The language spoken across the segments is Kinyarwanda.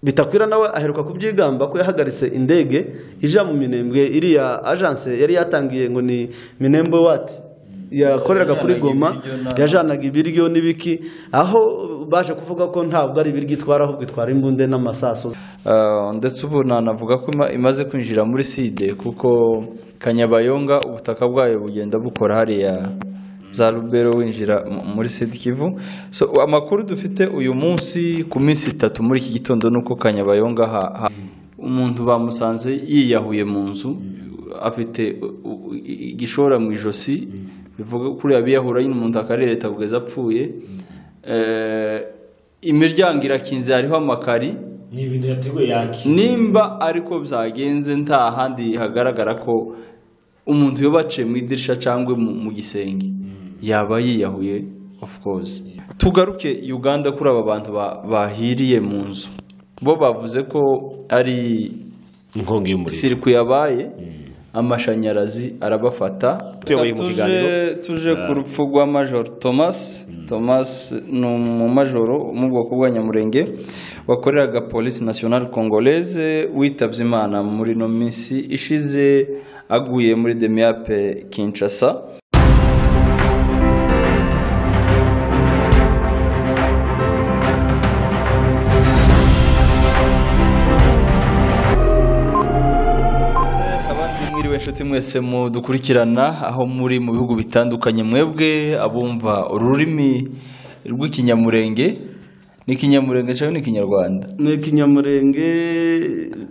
bitakwira nawe aheruka kubyigamba ko yahagaritse indege ija mu minembwe iriya ajanse yari yatangiye ngo ni minembwe wati yakoreraga kuri goma yajanaga ibiryo n'ibiki aho baje kuvuga ko ntabwo ari ibiryo itwara ahubwo itwara imbunde n'amasaso Ah, ndetse ubu nanavuga ko ima- imaze kwinjira muri side kuko kanyabayonga ubutaka bwayo bugenda bukora hariya za rubero winjira mu- muri side kivu so amakuru dufite uyu munsi ku minsi itatu muri iki gitondo ni uko kanyabayonga ha, ha, umuntu bamusanze yiyahuye mu nzu afite u- u- i- igishora mu ijosi bivuga ko kuriya biyahura nyine umuntu akarireta kugeza apfuye Eh, imiryango irakinze hariho amakari ni ibintu yateguye yaki nimba ariko byagenze nta handi hagaragara ko umuntu yoba aciye mu idirishya cyangwa mu mu gisenge yaba yiyahuye of course tugaruke uganda kuri aba bantu ba- bahiriye mu nzu bo bavuze ko ari inkongi y'umuriro sirikwi yabaye amashanyarazi arabafata Tuyoboye mu Tuje- kiganiro. tuje ku rupfu rwa majoro thomas thomas ni umumajoro wo mu bwoko bwa nyamurenge wakoreraga polisi nationale congolaise witabye imana muri ino minsi ishize aguye muri demiape kinshasa abandi mwiriwe inshuti mwese mudukurikirana aho muri mu bihugu bitandukanye mwebwe abumva ururimi rw'ikinyamurenge ni ikinyamurenge cyangwa ni ikinyarwanda ni ikinyamurenge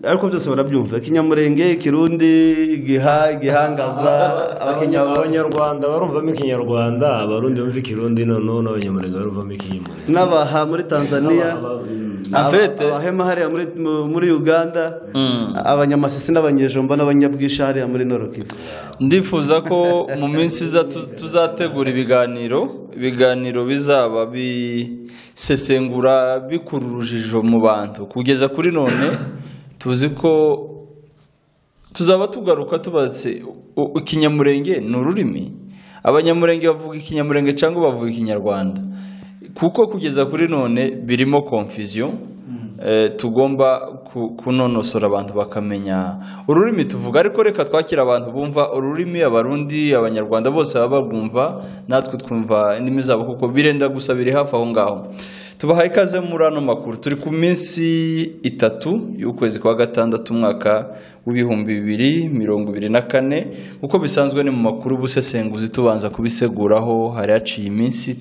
ariko byose barabyumva ikinyamurenge ikirundi igiha igihangaza abakenya- abanyarwanda barumvamo ikinyarwanda abarundi bumva ikirundi noneho n'abanyamurenge barumvamo ikinyamurenge n'abaha muri tanzania N'abaha, mm. aba- Afete. abahema hariya muri, mu- muri uganda abanyamasisi n'abanyejomba n'abanyabwisha hariya muri norokivu ndifuza ko mu minsi iza tu- tuzategura ibiganiro ibiganiro bizaba bisesengura bikura urujijo mu bantu kugeza kuri none tuzi ko tuzaba tugaruka tubatse u- ikinyamurenge ni ururimi abanyamurenge bavuga ikinyamurenge cyangwa bavuga ikinyarwanda kuko kugeza kuri none birimo confusion eh, tugomba ku- kunonosora abantu bakamenya ururimi tuvuga ariko reka twakira abantu bumva ururimi abarundi abanyarwanda bose baba barwumva natwe twumva indimi zabo kuko birenda gusa biri hafi aho ngaho tubahaye ikaze muri ano makuru turi ku minsi itatu y'ukwezi kwa gatandatu umwaka w'ibihumbi bibiri mirongo ibiri na kane uko bisanzwe ni mu makuru busesenguzi tubanza kubiseguraho hari haciye iminsi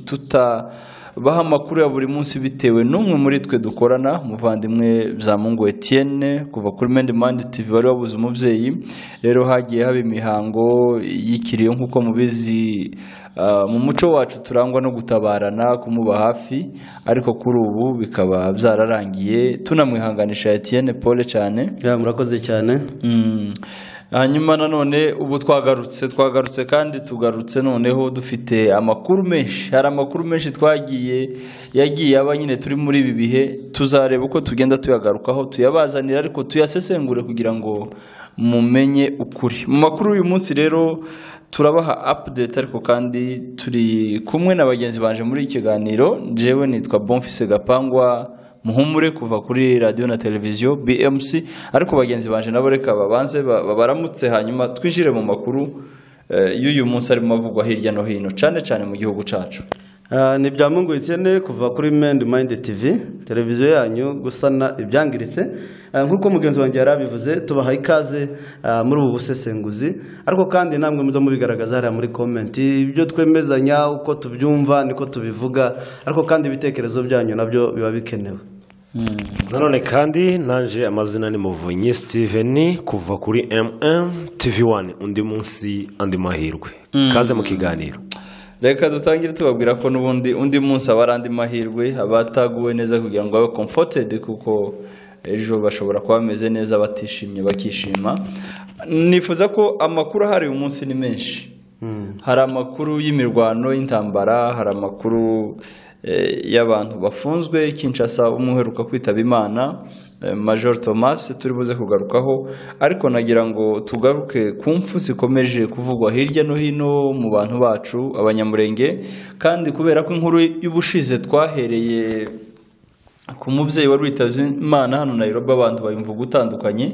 tutabaha amakuru ya buri munsi bitewe n'umwe muri twe dukorana muvandimwe byamungu Etienne kuva kuri Mendimandi TV wari wabuze umubyeyi rero hagiye haba imihango y'ikiriyo nk'uko mubizi ah, mu muco wacu turangwa no gutabarana kumuba hafi ariko kuri ubu bikaba byararangiye tunamwihanganisha Etienne Paul cyane ya murakoze cyane Mm. hanyuma nanone ubu twagarutse twagarutse kandi tugarutse noneho dufite amakuru menshi hari amakuru menshi twagiye yagiye aba nyine turi muri ibi bihe tuzareba uko tugenda tuyagarukaho tuyabazanira ariko tuyasesengure kugira ngo mumenye ukuri mu makuru y'uyu munsi rero turabaha update ariko kandi turi kumwe na bagenzi banje muri iki kiganiro njyewe nitwa bonfise gapangwa muhumure kuva kuri radiyo na televiziyo BMC ariko bagenzi banje nabo reka babanze ba- ba- baramutse hanyuma twinjire mu makuru eh, y'uyu munsi arimo avugwa hirya no hino cyane cyane mu gihugu cyacu Ah, ni bya mungu ikene kuva kuri Mind Mind TV televiziyo yanyu gusana ibyangiritse Ah, nk'uko mugenzi wanjye yari abivuze tubaha ikaze ah, muri ubu busesenguzi ariko kandi namwe muza mubigaragaza hariya muri comment ibyo twemezanya uko tubyumva niko tubivuga ariko kandi ibitekerezo byanyu nabyo biba bikenewe nanone kandi nanje amazina ni muvunyi steven kuva kuri mm tv1 undi munsi andi mahirwe kaze mu kiganiro reka dutangire tubabwira ko n'ubundi undi munsi aba ari andi mahirwe abataguwe neza kugira ngo babe comforted kuko ejo bashobora kuba bameze neza batishimye bakishima nifuza ko amakuru ahari uyu munsi ni menshi hari amakuru y'imirwano y'intambara hari amakuru eh, y'abantu bafunzwe kinshasa umuheruka kwitaba imana eh, major thomas turi buze kugarukaho ariko nagira ngo tugaruke ku mpfu zikomeje kuvugwa hirya no hino mu bantu bacu abanyamurenge kandi kubera ko inkuru y'ubushize twahereye ku mubyeyi wari witabye imana hano nayiroba abantu bayumva utandukanye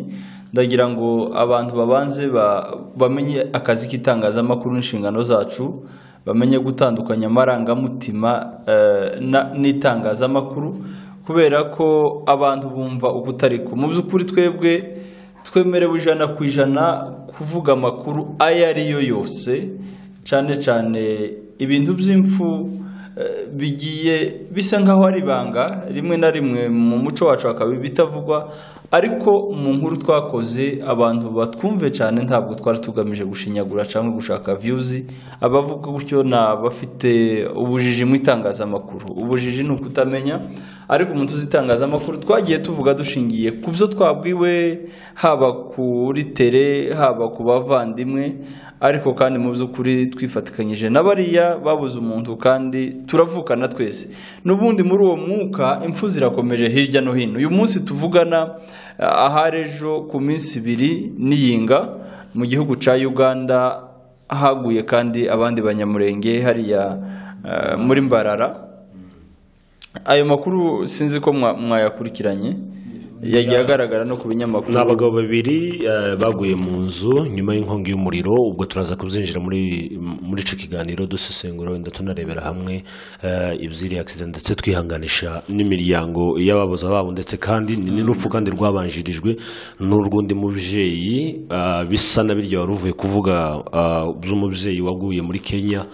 ndagira ngo abantu babanze ba- bamenye akazi k'itangazamakuru n'inshingano zacu bamenye gutandukanya amarangamutima eh, na- n'itangazamakuru kubera ko abantu bumva ukutari ko mu by'ukuri twebwe twemerewe ijana ku ijana kuvuga amakuru ayo ari yo yose cyane cyane ibintu by'imfu eh, bigiye bisa nk'aho ari ibanga rimwe na rimwe mu muco wacu hakaba ibitavugwa ariko mu nkuru twakoze abantu batwumve cyane ntabwo twari tugamije gushinyagura cyangwa gushaka viyuzi abavuga gutyo ni abafite ubujiji mu itangazamakuru ubujiji ni ukutamenya ariko mu tuzi itangazamakuru twagiye tuvuga dushingiye ku byo twabwiwe haba kuri tere haba ku bavandimwe ariko kandi mu by'ukuri twifatikanyije na bariya babuze umuntu kandi turavukana twese n'ubundi muri uwo mwuka impfu zirakomeje hirya no hino uyu munsi tuvugana eh, ahari ejo ku minsi ibiri n'iyinga mu gihugu cya uganda haguye kandi abandi banyamurenge hariya eh, muri mbarara ayo makuru sinzi ko mwa- mwayakurikiranye yagiye agaragara no ku binyamakuru ni abagabo babiri eh, baguye mu nzu nyuma y'inkongi y'umuriro ubwo turaza kuzinjira muri muri icyo kiganiro dusesengura wenda tunarebera hamwe eh, iby'iriya agisida ndetse twihanganisha n'imiryango y'ababuze ababo ndetse kandi ni n'urupfu kandi rwabanjirijwe n'urw'undi mubyeyi eh, bisa na birya wari uvuye kuvuga eh, by'umubyeyi waguye muri kenya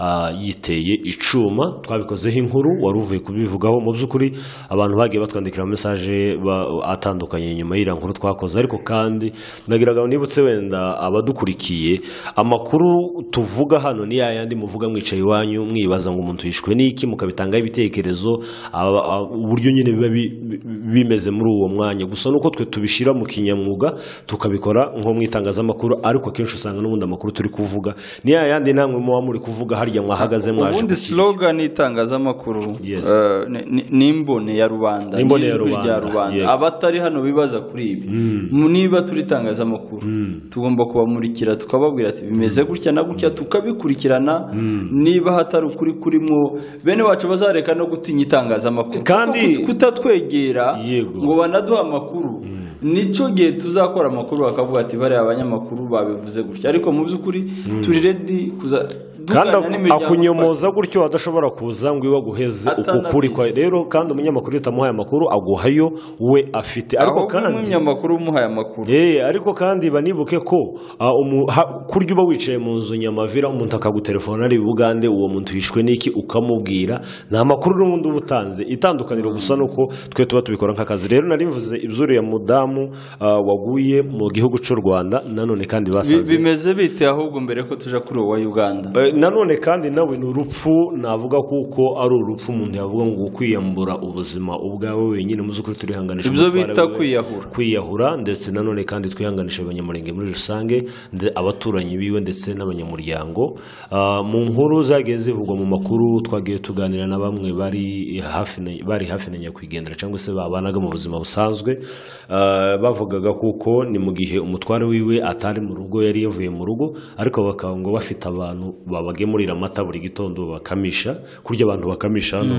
ah, yiteye icuma twabikozeho inkuru wari uvuye kubivugaho mu by'ukuri abantu bagiye batwandikira mesaje ba- atandukanye nyuma y'iriya nkuru twakoze ariko kandi ndagira ngo nibutse wenda abadukurikiye amakuru tuvuga hano ni yayandi muvuga mwicaye iwanyu mwibaza ngo umuntu yishwe n'iki mukabitangaho ibitekerezo aba- a- uburyo nyine biba bi- bi- bimeze muri uwo mwanya gusa nuko twe tubishyira mu kinyamwuga tukabikora nko mu itangazamakuru ariko akenshi usanga n'ubundi amakuru turi kuvuga ni yayandi namwe muba muri kuvuga harya mwahagaze mwaje ubundi kuki- slogan itangazamakuru Yes. eh, ni- ni- ni imbone ya rubanda Ni imbone ya n'ijwi rya rubanda, rubanda yego. abatari hano bibaza kuri ibi Mu- niba turi itangazamakuru tugomba kubamurikira tukababwira ati bimeze gutya na gutya tukabikurikirana niba hatari ukuri kurimo bene bacu bazareka no gutinya itangazamakuru Kandi- Kuko kut- kutatwegera Yego. ngo banaduha amakuru nicyo gihe tuzakora amakuru bakavuga ati bariya abanyamakuru babivuze gutya ariko mu by'ukuri turi redi kuza kandi dukorana aku- n'imiryango akunyomoza gutyo adashobora kuza ngo iwe aguheze ukukuri kwa Atanabizi. rero kandi umunyamakuru iyo utamuhaye amakuru aguhayo we afite ariko ahubwo kandi nk'umunyamakuru umuhaye amakuru Eh, ariko kandi banibuke ko ah, umu- ha- kurya uba wicaye mu nzu nyamavira umuntu akagutelefona ari bugande uwo muntu yishwe n'iki ukamubwira nta makuru n'ubundi uba utanze itandukaniro gusa nuko twe tuba tubikora nk'akazi rero nari mvuze ibyuriya mudamu ah, waguye mu gihugu cy'u rwanda nanone Bi- kandi basanze bimeze bite ahubwo mbere ko tuja kuri uwo wa uganda Eh, nanone kandi nawe ni urupfu navuga kuko ari urupfu umuntu yavuga ngo kwiyambura ubuzima ubwawe wenyine mu by'ukuri turihanganisha Ibyo umutware bita wiwe. kwiyahura. kwiyahura ndetse nanone kandi twihanganisha abanyamurenge muri rusange nde- abaturanyi biwe ndetse n'abanyamuryango Ah, mu nkuru zagiye zivugwa mu makuru twagiye tuganira na bamwe bari hafi na- bari hafi na nyakwigendera cyangwa se babanaga mu buzima busanzwe Ah, bavugaga kuko ni mu gihe umutware wiwe atari mu rugo yari yavuye mu rugo ariko bakaba ngo bafite abantu babagemurira amata buri gitondo bakamisha kurya abantu bakamisha hano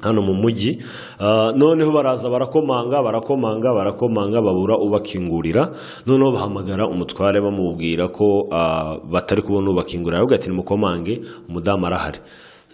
hano mu mujyi Ah, noneho baraza barakomanga barakomanga barakomanga babura ubakingurira noneho bahamagara umutware bamubwira ko ah, batari kubona ubakingurira aravuga ati nimukomange umudamu arahari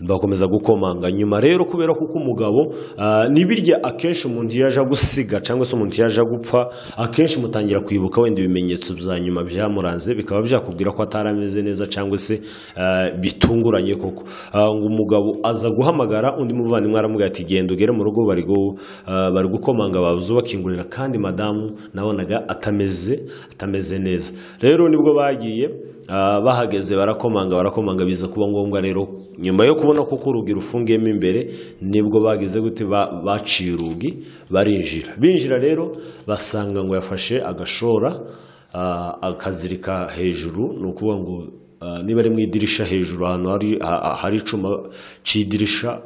bakomeza gukomanga nyuma rero kubera kuko umugabo ah, n'ibirya akenshi umuntu iyo aje gusiga cyangwa se umuntu iyo aje gupfa akenshi mutangira kwibuka wenda ibimenyetso bya nyuma byamuranze bikaba byakubwira ko atari ameze neza cyangwa se ah, bitunguranye koko Ah, ngo umugabo aza guhamagara undi muvandimwe aramubwira ati genda ugere mu rugo bari gu- ah, bari gukomanga babuze bakingurira kandi madamu nabonaga atameze atameze neza rero nibwo bagiye Ah, bahageze barakomanga barakomanga biza kuba ngombwa rero nyuma yo kubona ko uko urugi rufungiyemo imbere nibwo bagize gute ba- baciye urugi barinjira binjira rero basanga ngo yafashe agashora ah, akazirika hejuru ni ukuvuga ngo ah, niba ari mu idirisha hejuru ahantu hari ha- ha- hari icuma cy'idirisha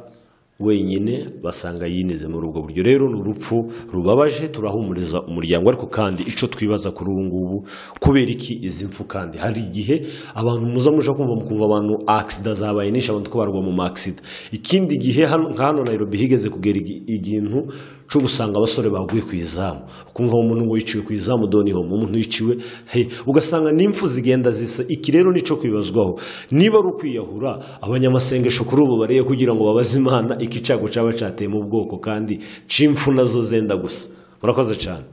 wenyine basanga yinize muri ubwo buryo rero ni urupfu rubabaje turahumuriza umuryango ariko kandi icyo twibaza kuri ubu ngubu kubera iki izi mfu kandi hari igihe abantu muza muja kumva mukumva abantu akisida zabaye nyinshi abantu ko barwa mu makisida ikindi gihe hano nka hano Nairobi higeze kugera igi- igintu cyo gusanga abasore baguye ku izamu ukumva umuntu ngo yiciwe ku izamu doni homo umuntu yiciwe he ugasanga n'impfu zigenda zisa iki rero nicyo kwibazwaho niba ari ukwiyahura abanyamasengesho kuri ubu bariye kugira ngo babaze imana iki cyago cyaba cyateye mu bwoko kandi c'impfu nazo zenda gusa murakoze cyane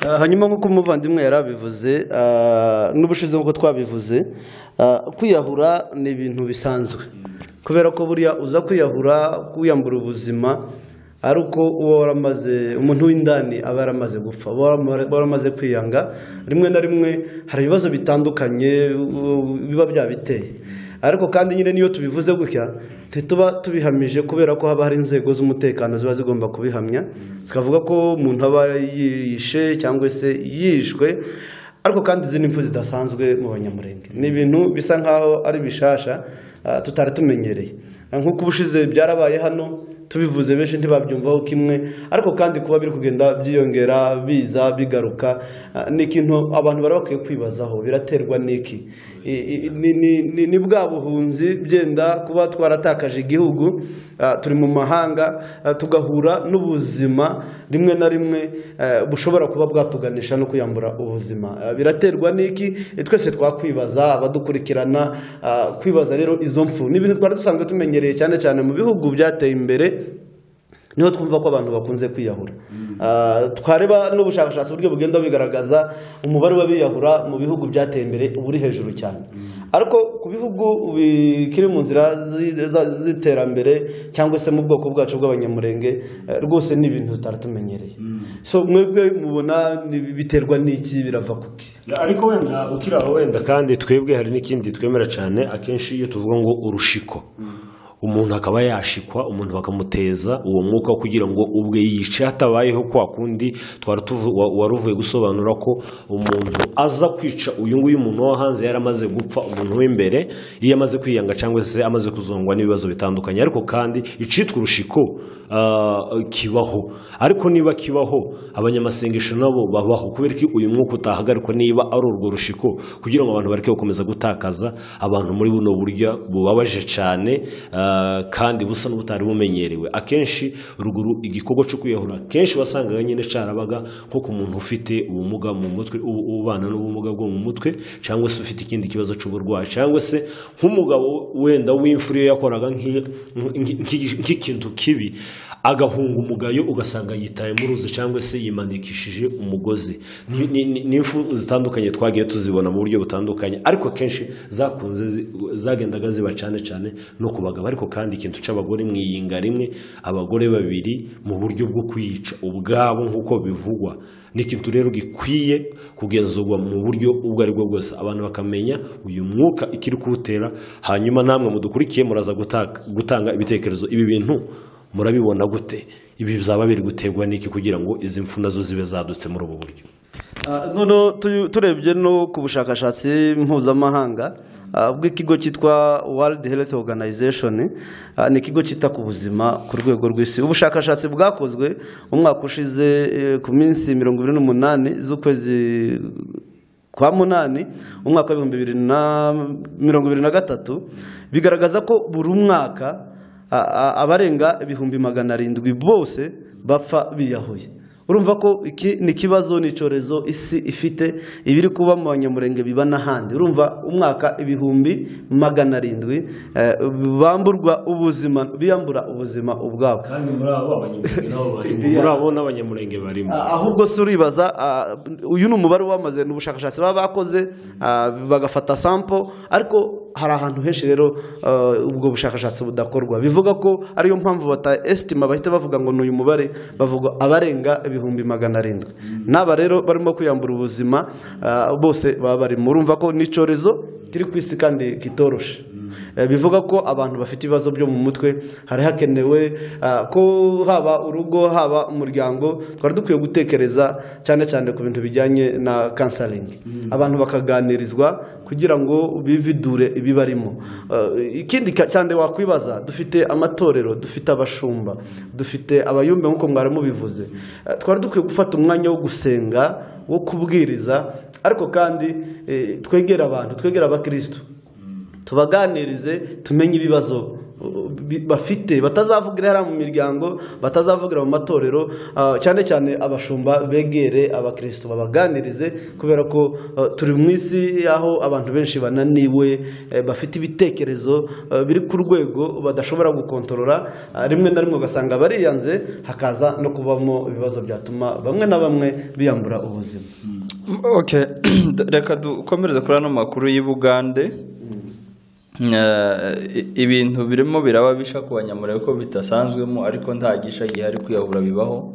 Ah, hanyuma nk'uko umuvandimwe yari abivuze ah, n'ubushize nk'uko twabivuze ah, kwiyahura ni ibintu bisanzwe kubera ko buriya uza kwiyahura kwiyambura ubuzima ari uko uba waramaze umuntu w'indani aba yaramaze gupfa aba warama- aba waramaze kwiyanga rimwe na rimwe hari ibibazo bitandukanye u- biba byabiteye ariko kandi nyine niyo tubivuze gutya ntituba tubihamije kubera ko haba hari inzego z'umutekano ziba zigomba kubihamya zikavuga ko umuntu aba yishe cyangwa se yishwe ariko kandi izi ni impfu zidasanzwe mu banyamurenge ni ibintu bisa nk'aho ari bishasha ah, tutari tumenyereye Ah, nk'uko ubushize byarabaye hano tubivuze benshi ntibabyumvaho kimwe ariko kandi kuba biri kugenda byiyongera biza bigaruka ah, ni ikintu abantu bari bakwiye kwibazaho biraterwa n'iki I- i- ni- ni- ni- ni bwa buhunzi byenda kuba twaratakaje igihugu ah, turi mu mahanga ah, tugahura n'ubuzima rimwe na rimwe eh, bushobora kuba bwatuganisha no kuyambura ubuzima Ah, biraterwa n'iki Eh, twese twakwibaza abadukurikirana ah, kwibaza rero izo mfu ni ibintu twari dusanzwe tumenyereye cyane cyane mu bihugu byateye imbere niho twumva ko abantu bakunze kwiyahura Ah, twareba n'ubushakashatsi uburyo bugenda bigaragaza umubare w'abiyahura mu bihugu byateye imbere uba uri hejuru cyane ariko ku bihugu bikiri mu nzira zi- za- z'iterambere cyangwa se mu bwoko bwacu bw'abanyamurenge eh, rwose ni ibintu tutari tumenyereye so mwebwe mubona ni- biterwa n'iki birava kuki ariko wenda ukiri aho wenda kandi twebwe hari n'ikindi twemera cyane akenshi iyo tuvuga ngo urushiko umuntu akaba yashikwa umuntu bakamuteza uwo mwuka kugira ngo ubwe yice hatabayeho kwa kundi twari tuvu- wa- wari uvuye gusobanura ko umuntu aza kwica uyu nguyu umuntu wo hanze yari amaze gupfa umuntu w'imbere iyo amaze kwiyanga cyangwa se amaze kuzongwa n'ibibazo bitandukanye ariko kandi icitwa urushiko ah, kibaho ariko niba kibaho abanyamasengesho nabo babaho kubera ko uyu mwuka utahagarikwa niba ari urwo rushiko kugira ngo abantu bareke gukomeza gutakaza abantu muri buno buryo bubabaje cyane ah, kandi busa n'ubutari bumenyerewe akenshi ruguru igikorwa cyo kwiyahura kenshi wasangaga nyine cyarabaga nko ku muntu ufite ubumuga mu mutwe u- ubana n'ubumuga bwo mu mutwe cyangwa se ufite ikindi kibazo cy'uburwayi cyangwa se nk'umugabo wenda w'imfura iyo yakoraga nk'i- nk'i- nk'i- nk'ikintu kibi agahunga umugayo ugasanga yitayemo uruzi cyangwa se yimanikishije umugozi Ni- ni- ni- ni imfu zitandukanye twagiye tuzibona mu buryo butandukanye ariko akenshi zakunze zi- zagendaga ziba cyane cyane no ku bagabo ariko kandi ikintu cy'abagore mu iyinga rimwe abagore babiri mu buryo bwo kwiyica ubwabo nk'uko bivugwa ni ikintu rero gikwiye kugenzurwa mu buryo ubwo ari bwo bwose abantu bakamenya uyu mwuka ikiri kuwutera hanyuma namwe mudukurikiye muraza gutaka- gutanga ibitekerezo ibi bintu murabibona gute ibi bizaba biri guterwa n'iki kugira ngo izi mfu nazo zibe zadutse muri ubu buryo Ah, noneho tu- turebye no ku bushakashatsi mpuzamahanga ah, bw'ikigo cyitwa World Health Organization ah, ni ikigo cyita ku buzima ku rwego rw'isi ubushakashatsi bwakozwe umwaka ushize eh, ku minsi mirongo irindwi n'umunani z'ukwezi kwa munani umwaka w'ibihumbi bibiri na mirongo ibiri na gatatu bigaragaza ko buri mwaka a- a- abarenga ibihumbi magana arindwi bose bapfa biyahuye urumva ko iki ni ikibazo ni icyorezo isi ifite ibiri kuba mu banyamurenge biba n'ahandi urumva umwaka ibihumbi magana arindwi eh, bamburwa ubuzima biyambura ubuzima ubwabo kandi muri abo abanyamurenge nabo barimo muri abo n'abanyamurenge barimo Ah, ahubwo se uribaza ah, uyu ni umubare wamaze ni ubushakashatsi baba bakoze ah, bagafata sampo ariko hari ahantu henshi rero ah, ubwo bushakashatsi budakorwa bivuga ko ariyo mpamvu bata esitima bahita bavuga ngo ni uyu mubare bavuga abarenga ibihumbi magana arindwi n'aba rero barimo kwiyambura ubuzima ah, bose baba barimo urumva ko ni icyorezo kiri ku isi kandi kitoroshe Eh, bivuga ko abantu bafite ibibazo byo mu mutwe hari hakenewe ah, ko haba urugo haba umuryango twari dukwiye gutekereza cyane cyane ku bintu bijyanye na kansaringi abantu bakaganirizwa kugira ngo bividure ibibarimo Eh, ikindi ka- cyane wakwibaza dufite amatorero dufite abashumba dufite abayumbe nk'uko mwari mubivuze Eh, twari dukwiye gufata umwanya wo gusenga wo kubwiriza ariko kandi eh, twegere abantu twegere abakirisitu tubaganirize tumenye ibibazo uh, bi- bafite batazavugira hariya mu miryango batazavugira mu matorero uh, cyane cyane abashumba begere abakirisitu babaganirize kubera ko uh, turi mu isi aho abantu benshi bananiwe eh, bafite ibitekerezo uh, biri ku rwego badashobora gukontorora uh, rimwe na rimwe ugasanga bariyanze hakaza no kubamo ibibazo byatuma bamwe na bamwe biyambura ubuzima Okay. reka dukomereze kuri ano makuru y'i Bugande Eh, i- ibintu birimo biraba bisha ku banyamurenge ko bidasanzwemo ariko nta gisha gihari kwiyahura bibaho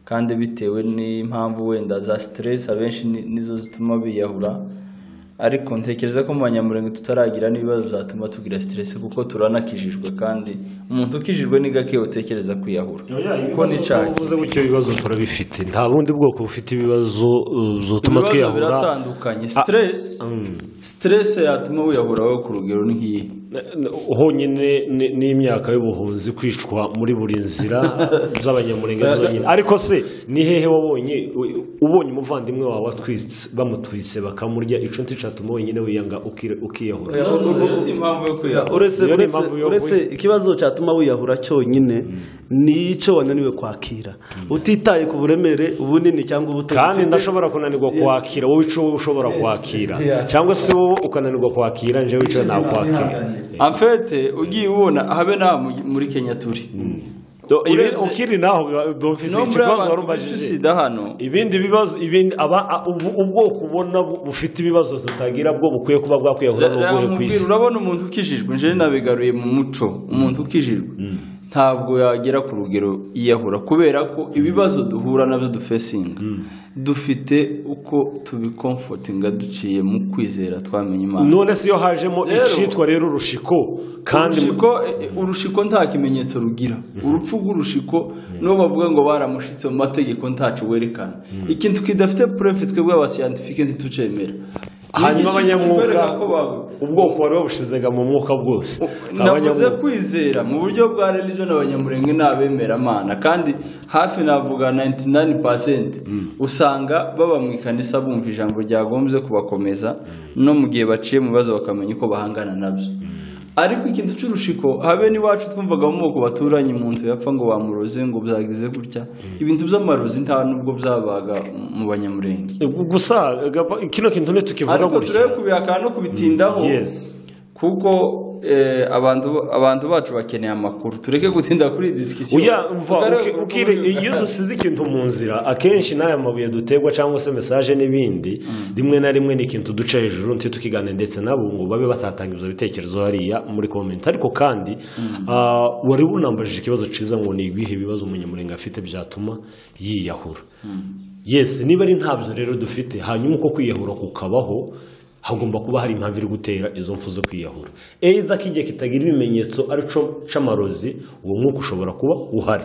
kandi bitewe n'impamvu wenda za stress abenshi ni- nizo zituma biyahura ariko ntekereza ko mu banyamurenge tutaragira n'ibibazo byatuma tugira stress kuko turanakijijwe kandi umuntu ukijijwe ni gake utekereza kwiyahura kuko ni ibibazo cyaha uvuze gutyo ibibazo turabifite nta bundi bwoko bufite ibibazo uh, zotuma ibibazo twiyahura biratandukanye stress stress yatuma wiyahura wowe ku rugero ni nk'iyi honyine ni- n'imyaka y'ubuhunzi kwicwa muri buri nzira z'abanyamurenge zonyine ariko se ni hehe wabonye u- ubonye umuvandimwe wawe atwitse bamutwitse bakamurya inshuti eshatu wenyine wiyanga ukira- ukiyahura si impamvu yo kwiyahura uretse Iyo ni uretse- impamvu yo uretse ikibazo cyatuma wiyahura cyonyine ni icyo wananiwe kwakira utitaye ku buremere ubunini cyangwa ubuto kandi ufite. ndashobora kunanirwa kwakira wowe icyo wowe ushobora kwakira Yeah. cyangwa se wowe ukananirwa kwakira njyewe icyo nakwakira amfete ugiye ubona habe na muri kenya turi Do- ibi- Urebye- ukiri naho bufise no muri ikibazo wari abantu umbajije. bafite sida hano ibindi bibazo ibindi aba a- ubu- ubwoko ubona bu- bufite ibibazo tutagira bwo bukwiye kuba bwakwiyahura n'ubuhe ku Ramubwira, isi urabona umuntu ukijijwe njyewe nabigaruye mu muco umuntu ukijijwe ntabwo yagera ku rugero yiyahura kubera ko ibibazo duhura nabyo dufesinga dufite uko tubikomfotinga duciye mu kwizera twamenye imana none se iyo hajemo Rero- icitwa rero urushiko kandi urushiko eh, urushiko nta kimenyetso rugira urupfu rw'urushiko nibo bavuga ngo baramushitse mu mategeko ntacu werekana ikintu kidafite purefe twebwe abasiyantifike ntitucemera Ni hanyuma igice kitwereka abanyamwuka ko ba- ubwoko bari babushizaga mu mwuka bwose navuze Abanyamwuka- kwizera mu buryo bwa religion abanyamurenge ni abemeramana kandi hafi navuga 99% usanga baba mu ikanisa bumva ijambo ryagombye kubakomeza no mu gihe baciye mu bibazo bakamenya uko bahangana nabyo ariko ikintu cy'urushiko habe n'iwacu twumvaga mu moko baturanye umuntu yapfa ngo bamuroze ngo byagize gutya ibintu by'amarozi nta nubwo byabaga mu banyamurenge gusa gapa- kino kintu ntitukivuga ariko turebe gutyo kubihakana no kubitindaho yes kuko eh, abantu abantu bacu bakeneye amakuru tureke gutinda kuri iyi disikisiyo Oya, umva, uki- ukire- iyo dusize ikintu mu nzira akenshi n'aya mabuye dutegwa cyangwa se mesaje n'ibindi rimwe na rimwe ni ikintu duca hejuru ntitukiganire ndetse nabo ngo babe batatanga ibyo bitekerezo hariya muri komenti ariko kandi ah, wari unambajije ikibazo cyiza ngo ni ibihe bibazo umunyamurenge afite byatuma yiyahura yesi niba ari ntabyo rero dufite hanyuma uko kwiyahura kukabaho hagomba kuba hari impamvu iri gutera izo mfu zo kwiyahura either ko igihe kitagira ibimenyetso arico c'amarozi uwo mwuka ushobora kuba uhari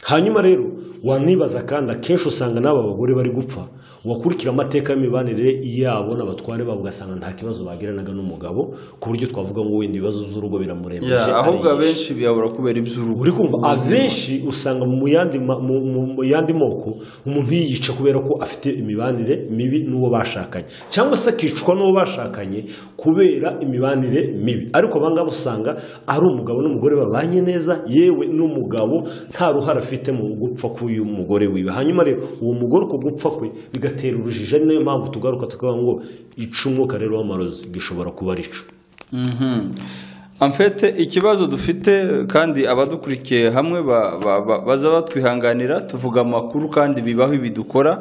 hanyuma rero wanibaza kandi akenshi usanga n'aba bagore bari gupfa wakurikira amateka y'imibanire yabo n'abatware babo ugasanga nta kibazo bagiranaga n'umugabo ku buryo twavuga ngo wenda ibibazo by'urugo biramurembeje ahubwo ariyishi. abenshi biyahura kubera iby'urugo uri kumva abenshi usanga mu yandi ma- mu- mu- mu yandi moko umuntu yiyica kubera ko afite imibanire mibi n'uwo bashakanye cyangwa se akicwa n'uwo bashakanye kubera imibanire mibi ariko abangaba usanga ari umugabo n'umugore babanye neza yewe n'umugabo nta ruhare afite mu gupfa k'uyu mugore wiwe hanyuma rero uwo mugore uko gupfa kwe bigatera urujijo ari nayo mpamvu tugaruka tukavuga ngo ica umwuka rero w'amarozi gishobora kuba ari icu Mhm. amfete ikibazo dufite kandi abadukurikiye hamwe ba- ba- ba- baza batwihanganira tuvuga amakuru kandi bibaho ibidukora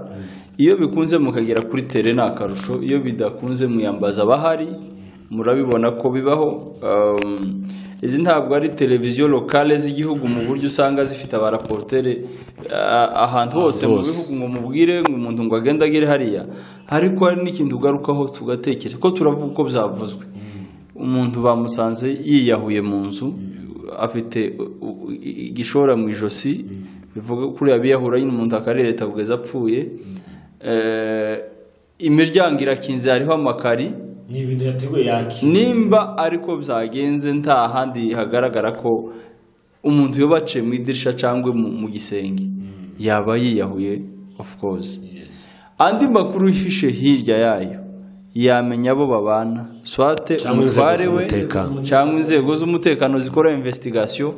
iyo bikunze mukagera kuri tere ni akarusho iyo bidakunze muyambaza abahari murabibona ko bibaho Um, izi ntabwo ari televiziyo lokale z'igihugu mu buryo usanga zifite abaraportere ah, ahantu hose mu hose. bihugu ngo mubwire ngo umuntu ngo agende agere hariya ariko hari n'ikintu ugarukaho tugatekereza ko turavuga uko byavuzwe umuntu bamusanze yiyahuye mu nzu afite u- u- igishora mu ijosi bivuga ko kuriya biyahura nyine umuntu akarereta kugeza apfuye Eh, imiryango irakinze hariho amakari ni ibintu yateguye yakira nimba ariko byagenze nta handi hagaragara ko umuntu yoba aciye mu idirishya cyangwa mu mu gisenge yaba yiyahuye ofu koze andi makuru yihishe hirya yayo yamenya abo babana swate Cyangwa inzego umutware we z'umutekano. cyangwa inzego z'umutekano zikora investigation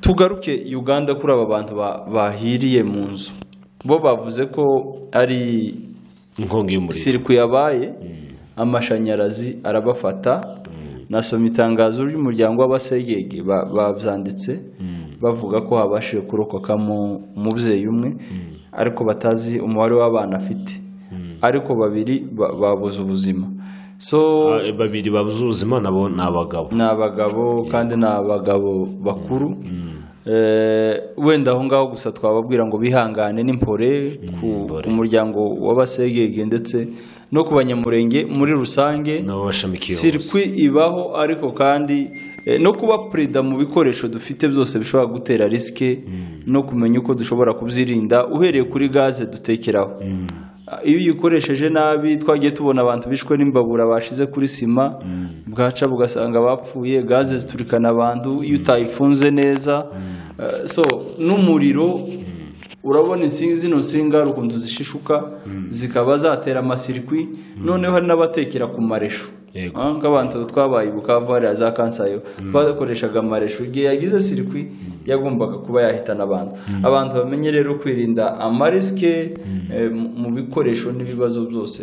tugaruke uganda kuri aba bantu ba- bahiriye mu nzu bo bavuze ko ari inkongi y'umuriro sirikwi yabaye amashanyarazi arabafata nasoma itangazo ry'umuryango w'abasegege ba- babyanditse bavuga ko habashije kurokokamo umubyeyi umwe ariko batazi umubare w'abana afite ariko babiri ba- babuze ubuzima so Ah, babiri babuze ubuzima nabo ni abagabo ni abagabo kandi ni abagabo bakuru Eh, wenda aho ngaho gusa twababwira ngo bihangane n'impore ku ku muryango w'abasegege ndetse no ku banyamurenge muri rusange nabo bashamikiye sirikwi ibaho ariko kandi eh, no kuba perezida mu bikoresho dufite byose bishobora gutera risike no kumenya uko dushobora kubyirinda uhereye kuri gaze dutekeraho Ah, iyo uyikoresheje nabi twagiye tubona abantu bishwe n'imbabura bashize kuri sima bwaca bugasanga bapfuye gaze ziturikana abantu iyo utayifunze neza Eh, so n'umuriro urabona insinga zino nsinga hari ukuntu zishishuka zikaba zatera amasirikwi noneho hari n'abatekera ku mareshu Yego. Ah, nk'abantu twabaye i bukavu hariya za kansayo twakoreshaga amareshu igihe yagize sirikwi yagombaga kuba yahitana abantu abantu bamenye rero kwirinda amarisike eh, mu- mu bikoresho n'ibibazo byose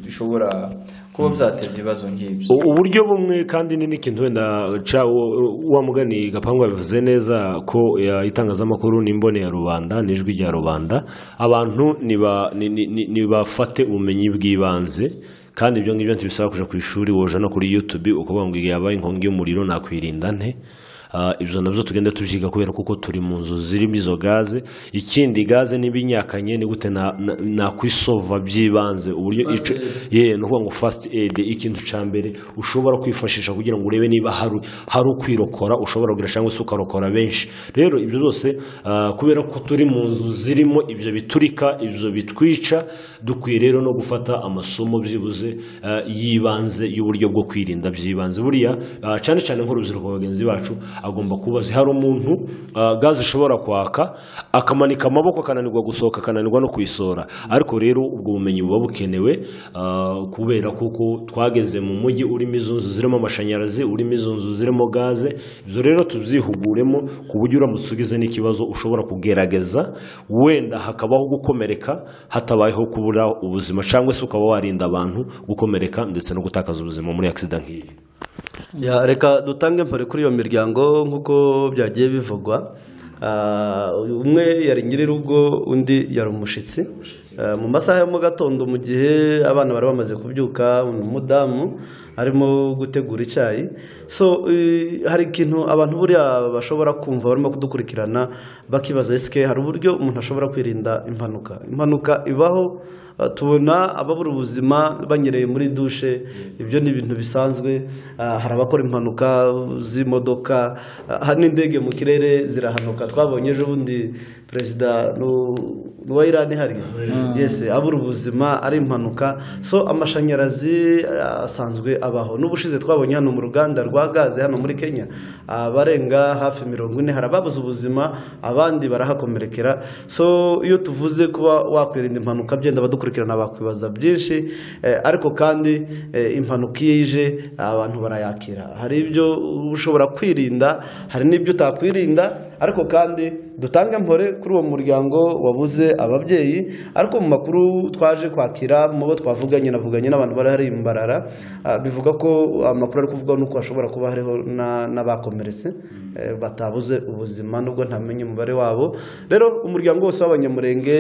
bishobora kuba byateza ibibazo nk'ibyo U- uburyo bumwe kandi ni n'ikintu wenda ca wo- wa mugani gapangu yabivuze neza ko ya, itangazamakuru n'imbone ya rubanda n'ijwi rya rubanda abantu niba- ni- ni- ni- nibafate ubumenyi bw'ibanze kandi ibyo ngibyo ntibisaba kuja ku ishuri woja no kuri youtube ukuvuga ngo igihe habaye inkongi y'umuriro nakwirinda nte Ah, ibyo nabyo tugenda tubyiga kubera kuko turi mu nzu zirimo izo gaze ikindi gaze n'ibinyakanye ni gute na- na- nakwisova byibanze uburyo ico- ye ni ukuvuga ngo fasiti eyidi ikintu cya mbere ushobora kwifashisha kugira ngo urebe niba hari hari ukwirokora ushobora kugira cyangwa se ukarokora benshi rero ibyo byose ah, kubera ko turi mu nzu zirimo ibyo biturika ibyo bitwica dukwiye rero no gufata amasomo byibuze ah, y'ibanze y'uburyo bwo kwirinda byibanze buriya ah, cyane cyane nk'urubyiruko bagenzi bacu agomba kuba azi hari umuntu ah, gaze ishobora kwaka akamanika amaboko akananirwa gusohoka akananirwa no kuyisora ariko rero ubwo bumenyi buba bukenewe ah, kubera kuko twageze mu mujyi urimo izo nzu zirimo amashanyarazi urimo izo nzu zirimo gaze ibyo rero tubyihuguremo ku buryo uramutse ugize n'ikibazo ushobora kugerageza wenda hakabaho gukomereka hatabayeho kubura ubuzima cyangwa se ukaba warinda abantu gukomereka ndetse no gutakaza ubuzima muri agisida nk'iyi Ya, reka dutange mpore kuri iyo miryango nk'uko byagiye bivugwa Ah, umwe yari nyir'urugo undi yari umushyitsi Ah, mu masaha ya mu gatondo mu gihe abana bari bamaze kubyuka umudamu arimo gutegura icyayi so eh, hari ikintu abantu buriya bashobora kumva barimo kudukurikirana bakibaza esike hari uburyo umuntu ashobora kwirinda impanuka impanuka ibaho ah, tubona ababura ubuzima banyereye muri dushe ibyo ni ibintu bisanzwe Ah, hari abakora impanuka z'imodoka ah, hari n'indege mu kirere zirahanuka twabonye ejo bundi perezida nu- n'uwa irani hariya yese abura ubuzima ari impanuka so amashanyarazi ah, asanzwe abaho n'ubushize twabonye hano mu ruganda rwa gaze hano muri kenya abarenga hafi mirongo ine hari ababuze ubuzima abandi barahakomerekera so iyo tuvuze kuba wakwirinda impanuka byenda badukurikirana bakwibaza byinshi eh, ariko kandi eh, impanuka iyo ije abantu barayakira hari ibyo ushobora kwirinda hari n'ibyo utakwirinda ariko kandi dutange mpore kuri uwo muryango wabuze ababyeyi ariko mu makuru twaje kwakira mu bo twavuganye navuganye n'abantu barahari imbarara ah, bivuga ko amakuru ari kuvugwa nuko hashobora kuba hariho na- n'abakomeretse eh, batabuze ubuzima nubwo ntamenye umubare wabo rero umuryango wose w'abanyamurenge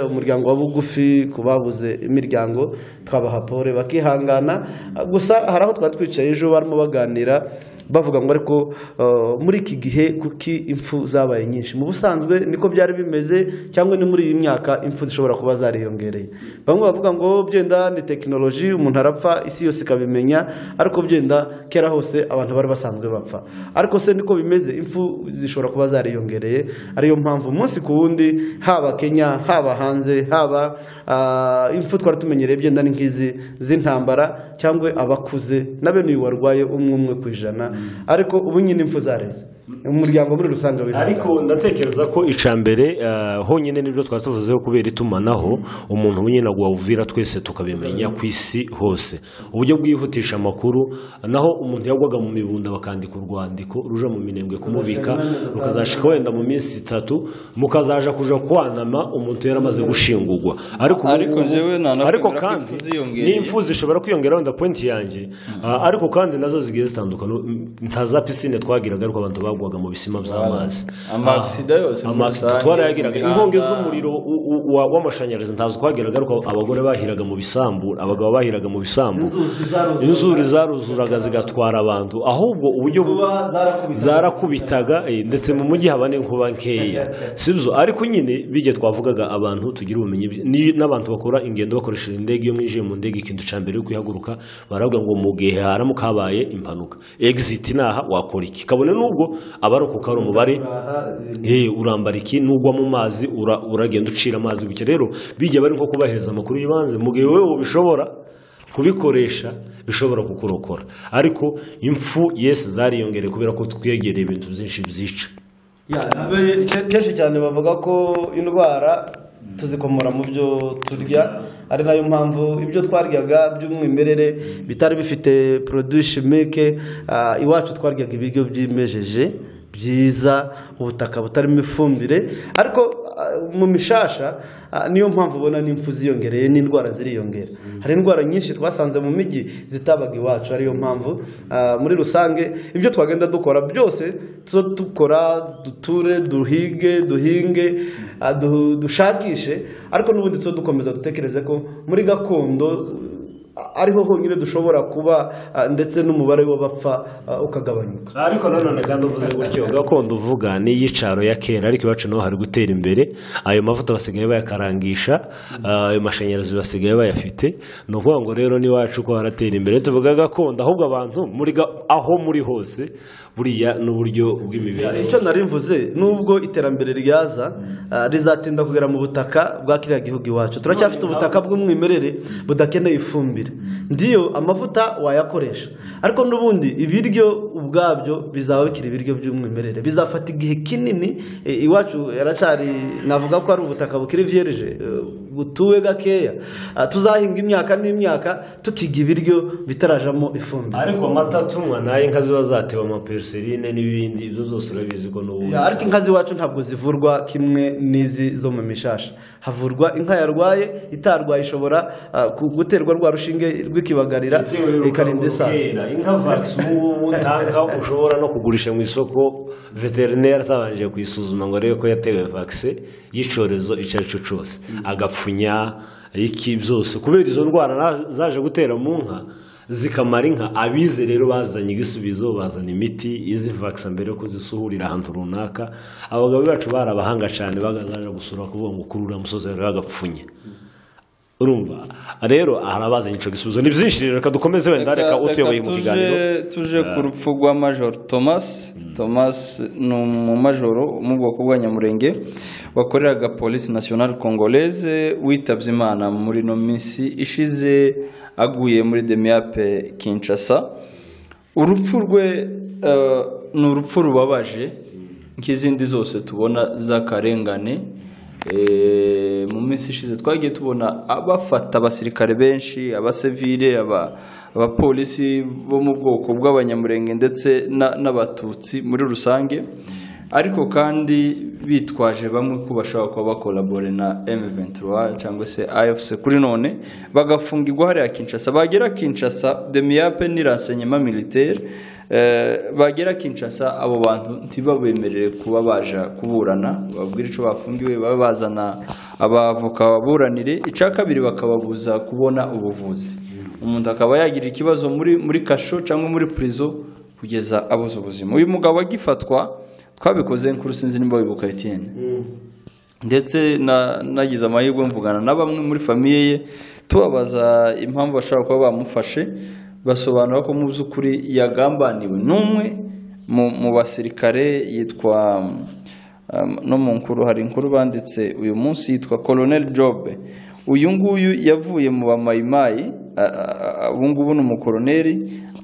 umuryango wa bugufi ku babuze imiryango twabaha pore bakihangana Ah, gusa hari aho twari twicaye ejo barimo baganira bavuga ngo ariko eh, muri iki gihe kuki impfu zabaye nyinshi mu busanzwe niko byari byari bimeze cyangwa ni muri iyi myaka impfu zishobora kuba zariyongereye bamwe bavuga ngo byenda ni tekinoloji umuntu arapfa isi yose ikabimenya ariko byenda kera hose abantu bari basanzwe bapfa ariko se niko bimeze impfu zishobora kuba zariyongereye ariyo mpamvu umunsi ku wundi haba kenya haba hanze haba ah, impfu twari tumenyereye byenda ni nk'izi z'intambara cyangwa abakuze na bene uyu warwaye umwe umwe ku ijana ariko ubu nyine impfu zareze umuryango muri rusange w'ijana ariko ndatekereza ko icambere honyine nibyo twari tuvuzeho kubera itumanaho umuntu nyine agwawuvira twese tukabimenya ku isi hose uburyo bwihutisha amakuru naho umuntu yagwaga mu mibunda bakandika urwandiko ruja mu minembwe kumubika rukazashika wenda mu minsi itatu mukazaja kuja kwanama umuntu yari amaze gushingurwa ariko ubu Ariko ngubu- jewe nanakubwira ariko ko kandi impfu ziyongereye. n'impfu zishobora kwiyongera wenda pointi yanjye Ah, ariko kandi nazo zigiye zitandukana nta za pisine twagiraga ariko abantu bagwaga mu bisima by'amazi amakisida yose muri amakisida rusange, twarayagiraga mu mihanda. inkongi z'umuriro u- u- wa- w'amashanyarazi ntazo twagiraga ariko abagore bahiraga mu bisambu abagabo bahiraga mu bisambu inzuri zaruzuraga zigatwara abantu ahubwo uburyo bu- zarakubitaga eh, ndetse mu mujyi haba n'inkuba nkeya sibyo ariko nyine bijya twavugaga abantu tugira ubumenyi bwi- ni- n'abantu bakora ingendo bakoresheje indege iyo mwinjiye mu ndege ikintu cya mbere yo kuyihaguruka baravuga ngo mu gihe haramuka habaye impanuka exit naha wakora iki kabone n'ubwo abarokoka ari umubare Eh, urambara iki nugwa mu mazi ura- uragenda ucira amazi gutya rero bijya bari nko kubaheza amakuru y'ibanze mu gihe wowe ubishobora kubikoresha bishobora kukurokora ariko impfu yesi zariyongereye kubera ko twegereye ibintu byinshi byica Ya, abe- ke- kenshi cyane bavuga ko indwara tuzikomora mu byo turya ari nayo mpamvu ibyo twaryaga by'umwimerere bitari bifite produit chimique ah, iwacu twaryaga ibiryo byimejeje byiza ubutaka butarimo ifumbire ariko ah, mu mishasha ah, niyo mpamvu ubona n'impfu ziyongereye n'indwara ziriyongera hari indwara nyinshi twasanze mu mijyi zitabaga iwacu ariyo mpamvu ah, muri rusange ibyo twagenda dukora byose tuzo dukora duture duhige duhinge ah, du- dushakishe ariko n'ubundi tuzo dukomeza dutekereze ko muri gakondo ah, ariho honyine dushobora kuba ah, ndetse n'umubare w'abapfa ah, ukagabanuka ariko nanone kandi uvuze gutyo gakondo uvuga ni iy'icaro ya kera ariko iwacu naho hari gutera imbere ayo mavuta basigaye bayakarangisha ayo mashanyarazi basigaye bayafite ni ukuvuga ngo rero n'iwacu ko haratera imbere tuvuga gakondo ahubwo abantu muri ga- aho muri hose buriya n'uburyo bw'imibereho icyo nari mvuze nubwo iterambere ryaza ah, rizatinda kugera mu butaka bwa kiriya gihugu iwacu turacyafite ubutaka bw'umwimerere budakeneye ifumbire ndiyo amavuta wayakoresha ariko n'ubundi ibiryo ubwabyo bizaba bikiri ibiryo by'umwimerere bizafata igihe kinini eh, iwacu yaracari navuga ko ari ubutaka bukiri vierge eh, butuwe gakeya Ah, tuzahinga imyaka n'imyaka tukiga ibiryo bitarajamo ifumbire ariko amata tunywa nayo inka ziba zateba amaperiserine n'ibindi ibyo byose urabizi ko n'ubundi Ya, ariko inka z'iwacu ntabwo zivurwa kimwe n'izi zo mu mishasha havurwa inka yarwaye itarwaye ishobora ah, ku- guterwa rwa rushinge rw'ikibagarira ikarinda isaza inka vagisi ubu ngubu ntanka ushobora no kugurisha mu isoko veterineri atabanje kuyisuzuma ngo arebe ko yatewe vagisi y'icyorezo icyo ari cyo cyose agapfunya iki byose kubera izo ndwara na- zaje gutera mu nka zikamara inka abize rero bazanye igisubizo bazana imiti izi vagisi mbere yo kuzisuhurira ahantu runaka abagabo bacu bari abahanga cyane bagazaje gusura kuvuga ngo kurura umusozi rero bagapfunya urumva rero hari abazanye icyo gisubizo ni byinshi rero reka dukomeze wenda reka utuyoboye mu tuje- kiganiro tuje ku rupfu rwa majoro thomas thomas ni umumajoro wo mu bwoko bwa nyamurenge wakoreraga polisi nasiyonari kongoleze witabye imana muri ino minsi ishize aguye muri demiyape kinshasa urupfu rwe eh, ni urupfu rubabaje nk'izindi zose tubona z'akarengane Eh, mu minsi ishize twagiye tubona abafata abasirikare benshi abasivile aba- abapolisi bo mu bwoko bw'abanyamurenge ndetse na- n'abatutsi muri rusange ariko kandi bitwaje bamwe ko bashobora kuba bakorabore na M23 cyangwa se AFC kuri none bagafungirwa hariya Kinshasa bagera Kinshasa demiyape ni renseignement militaire eh, bagera Kinshasa abo bantu ntibabemerere kuba baja kuburana babwire icyo bafungiwe babe bazana abavoka baburanire icya kabiri bakababuza kubona ubuvuzi umuntu akaba yagira ikibazo muri muri kasho cyangwa muri prison kugeza abuze ubuzima uyu mugabo agifatwa twabikoze nkuru sinzi nimba wibuka Etienne ndetse na- nagize amahirwe mvugana na bamwe muri famiye ye tubabaza impamvu bashobora kuba bamufashe basobanura ko mu by'ukuri yagambaniwe n'umwe mu- mu basirikare yitwa um, no mu nkuru hari inkuru banditse uyu munsi yitwa Colonel Job uyu nguyu yavuye mu bamayimayi a- a- a- ubu ngubu ni umukoroneri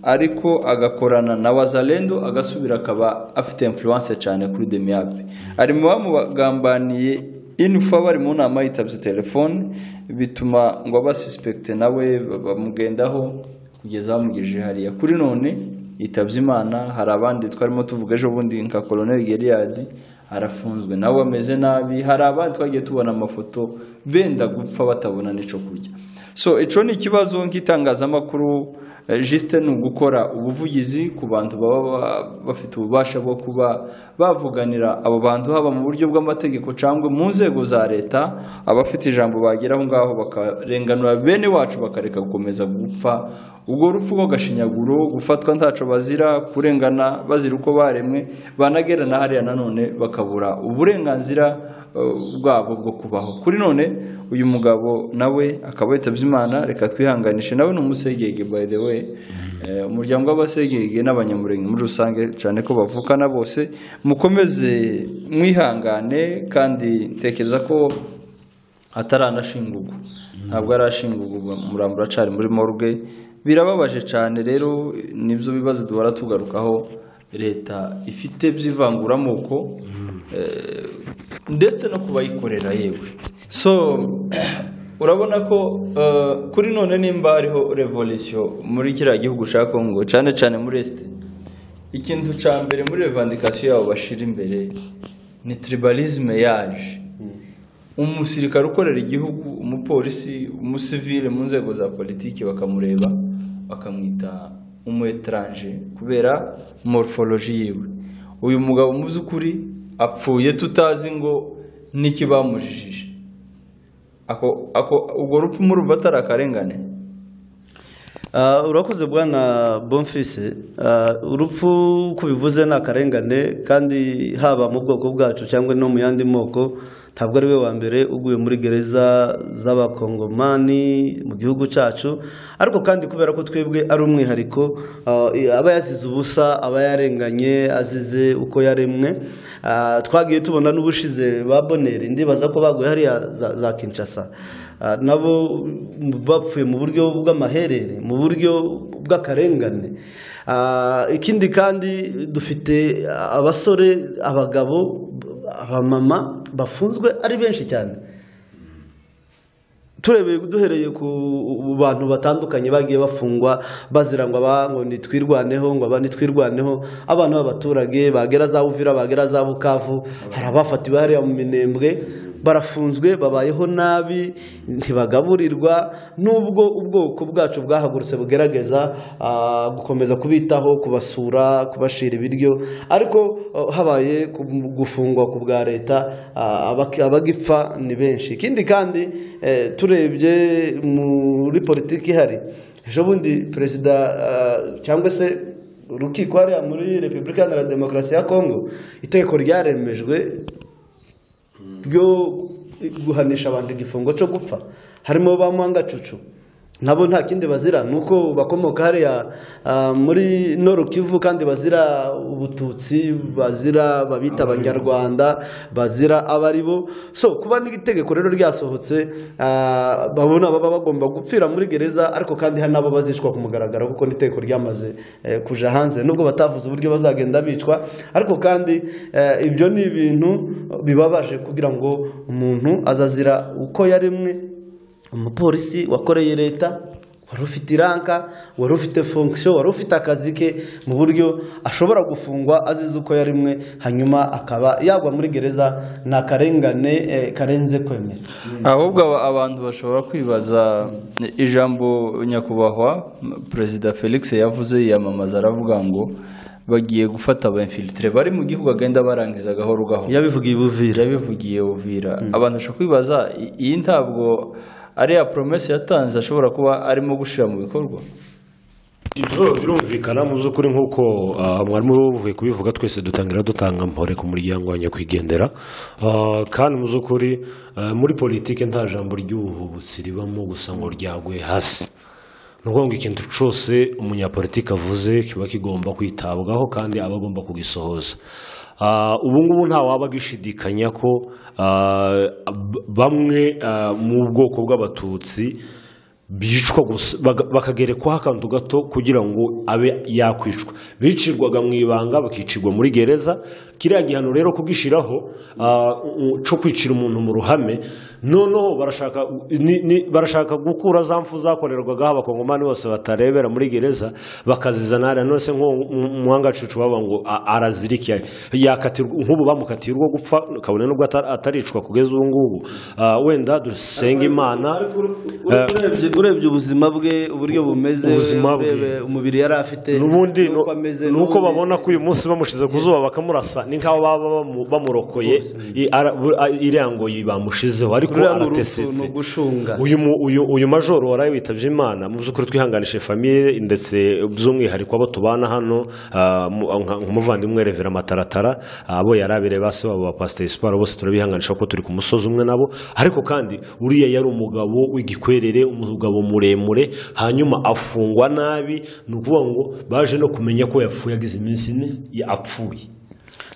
ariko agakorana na wazalendo agasubira akaba afite influence cyane kuri demiyabe ari mu bamugambaniye inufa bari mu nama yitabye telefone bituma ngo abasuspekite nawe ba- bamugendaho kugeza bamugejeje hariya kuri none yitabye imana hari abandi twarimo tuvuga ejo bundi nka colonel geriyadi arafunzwe nawe ameze nabi hari abandi twagiye tubona amafoto benda gupfa batabona n'icyo kurya so icyo ni ikibazo nk'itangazamakuru eh, jisite ni ugukora ubuvugizi ku bantu baba ba- bafite ububasha bwo kuba bavuganira abo bantu haba mu buryo bw'amategeko cyangwa mu nzego za leta abafite ijambo bagera aho ngaho bakarenganura bene wacu bakareka gukomeza gupfa ubwo rupfu rw'agashinyaguro gufatwa ntacyo bazira kurengana bazira uko baremwe banagerana hariya nanone bakabura uburenganzira eh, bwabo bwo kubaho kuri none uyu mugabo nawe akaba yitabye imana reka twihanganishe nawe ni umusegege by the way Eh, umuryango w'abasegege n'abanyamurenge muri rusange cyane ko bavukana bose mukomeze mwihangane kandi ntekereza ko ataranashingurwa ntabwo arashingurwa umurambo uracari muri morgue birababaje cyane rero nibyo bibazo duhora tugarukaho leta ifite by'ivanguramoko eh, ndetse no kubayikorera yewe so urabona ko eh, kuri none nimba hariho revolisiyo muri kiriya gihugu cya kongo cyane cyane muri esite ikintu cya mbere muri revandikasiyo yabo bashira imbere ni tribalisme yaje umusirikare ukorera igihugu umupolisi umusivile mu nzego za politiki bakamureba bakamwita umuetranje kubera morphology yiwe uyu mugabo mu by'ukuri apfuye tutazi ngo n'iki bamujijije ako ako ubwo rupfu murumva atari akarengane Ah, urakoze bwana bonfise Ah, urupfu uko bivuze ni akarengane kandi haba mu bwoko bwacu cyangwa no mu yandi moko ntabwo ari we wa mbere uguye muri gereza z'abakongomani mu gihugu cyacu ariko kandi kubera ko twebwe ari umwihariko ah, aba yazize ubusa aba yarenganye azize uko yaremwe Ah, twagiye tubona n'ubushize ba boneri ndibaza ko baguye hariya za, za kinshasa Ah, nabo bapfuye mu buryo bw'amaherere mu buryo bw'akarengane Ah, ikindi kandi dufite abasore abagabo abamama bafunzwe ari benshi cyane turebeye duhereye ku bantu batandukanye bagiye bafungwa bazira ngo aba ngo nitwirwaneho ngo aba nitwirwaneho abana b'abaturage bagera za buvira bagera za bukavu hari abafatiwe hariya mu minembwe barafunzwe babayeho nabi ntibagaburirwa nubwo ubwoko bwacu bwahagurutse bugerageza ah, gukomeza kubitaho kubasura kubashira ibiryo ariko ah, habaye ku- gufungwa ku bwa leta ah, abaki- abagipfa ni benshi ikindi kandi eh, turebye muri politiki ihari ejo bundi perezida ah, cyangwa se urukiko hariya muri repubulika iharanira demokarasi ya kongo itegeko ryaremejwe ryo guhanisha abantu igifungo cyo gupfa harimo ba Mwangacucu nabo nta kindi bazira ni uko bakomoka hariya ah, muri Norukivu kandi bazira ubututsi bazira babita abanyarwanda bazira abari bo so kuba n'itegeko rero ryasohotse ah, babona baba bagomba gupfira muri gereza ariko kandi hari nabo bazicwa ku mugaragaro kuko n'itegeko ryamaze eh, kuja hanze nubwo batavuze uburyo bazagenda bicwa ariko kandi eh, ibyo ni ibintu bibabaje kugira ngo umuntu azazira uko yaremwe umupolisi wakoreye leta wari ufite iranka wari ufite fonction wari ufite akazi ke mu buryo ashobora gufungwa azize uko yarimwe hanyuma akaba yagwa muri gereza ni akarengane eh, karenze kwemera ahubwo aba- abantu bashobora kwibaza ijambo nyakubahwa perezida felix yavuze yiyamamaza aravuga ngo bagiye gufata aba infiltre bari mu gihugu agenda barangiza gahoro gahoro yabivugiye ubuvira yabivugiye uvira abantu bashobora kwibaza i- iyi ntabwo ari ya promese yatanze ashobora kuba arimo gushyira mu bikorwa ibyo birumvikana mu by'ukuri nk'uko ah, mwarimu uvuye kubivuga twese dutangira dutanga mpore ku muryango wa nyakwigendera Ah, kandi mu by'ukuri ah, muri politiki nta jambo ry'ubuhubutsi ribamo gusa ngo ryaguye hasi ni ukuvuga ngo ikintu cyose umunyapolitiki avuze kiba kigomba kwitabwaho kandi aba agomba kugisohoza Ah, ubu ngubu nta waba agishidikanya ko ah, b- bamwe ah, mu bwoko bw'abatutsi bicwa gusa baga- bakagerekwaho akantu gato kugira ngo abe yakwicwa bicirwaga mu ibanga bakicirwa muri gereza kiriya gihano rero kubwishyiraho ah, u- cyo kwicira umuntu mu ruhame noneho barashaka ni- ni- barashaka gukura za mfu zakorerwagaho abakongomani bose batarebera muri gereza bakazizana hariya none se nk'umuhanga cucu bavuga ngo a- arazirikiye yakatirwa nk'ubu bamukatiye urwo gupfa kabone n'ubwo atari- ataricwa kugeza ubu ngubu Ah, wenda dusenge imana urebye urebye ubuzima bwe uburyo bumeze Ubuzima bwe. urebe umubiri yari afite n'ubundi n'uko ameze, ni uko n'ubundi- babona ko uyu munsi bamushize ku zuba bakamurasa ni nk'aho baba bamu- bamurokoye I- ara- bu- a- iriya ngo yi- bamushizeho ariko Uriya ni urupfu, aratesetse ni ugushunga. uyu mu- uyu uyu majoro waraye witabye imana mu by'ukuri twihanganishije famiye ndetse by'umwihariko abo tubana hano ah, mu- nka- nk'umuvandimwe revera mataratara abo yari abireba basi babo ba pasiteri siporo bose turabihanganisha kuko turi ku musozi umwe nabo ariko kandi uriya yari umugabo w'igikwerere umugabo muremure hanyuma afungwa nabi ni ukuvuga ngo baje no kumenya ko yapfuye agize iminsi ine ya- apfuye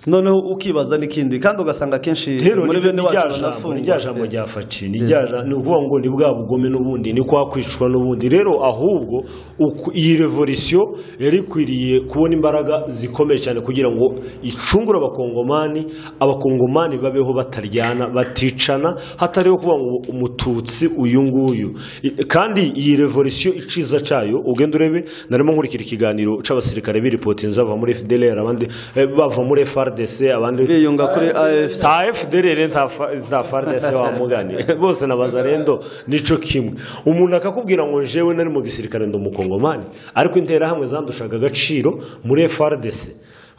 noneho ukibaza n'ikindi kandi ugasanga akenshi rero muri ni bene ni rya wacu jambo ni banafungwa rya jambo rya faci ni rya ja- ni ukuvuga ngo ni bwa bugome n'ubundi ni kwa kwicwa n'ubundi rero ahubwo uku- iyi revolisiyo yari ikwiriye kubona imbaraga zikomeye cyane kugira ngo icungure abakongomani abakongomani babeho bataryana baticana hatariho kuvuga ngo umututsi uyu nguyu I- kandi iyi revolisiyo iciza cyayo ugenda urebe narimo nkurikira ikiganiro cy'abasirikare biripotinze bava muri FDLR abandi eh, bava muri FRDC abandi biyunga kuri AFC nta efuderere nta faridese wa mugani bose na bazarendo nico kimwe umuntu akakubwira ngo jewe nari mu gisirikare ndi umukongomani ariko interahamwe zandushaga agaciro muri faridese